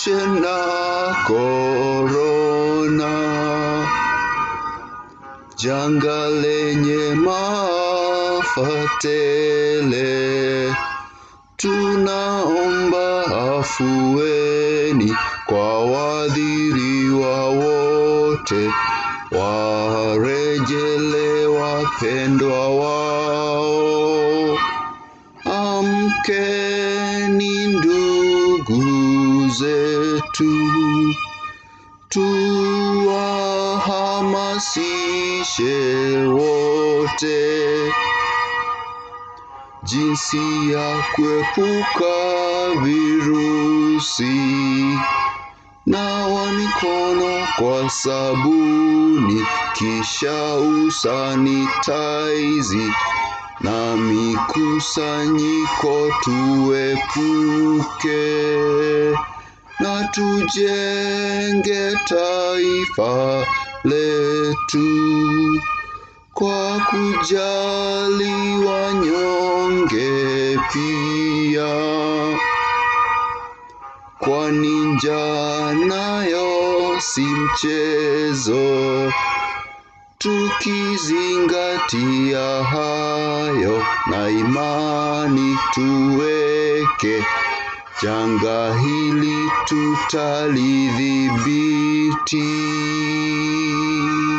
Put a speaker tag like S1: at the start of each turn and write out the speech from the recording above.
S1: tujiepushe na korona, janga lenye maafa tele. Tunaomba afueni kwa waathiriwa wote, warejele wapendwa wao. Amkeni ndugu zetu, tuwahamasishe wote jinsi ya kuepuka virusi. Nawa mikono kwa sabuni, kisha usanitaizi na mikusanyiko tuepuke, na tujenge taifa letu kwa kujali wanyonge pia, kwani njaa nayo si mchezo. Tukizingatia hayo na imani tuweke, janga hili tutalidhibiti.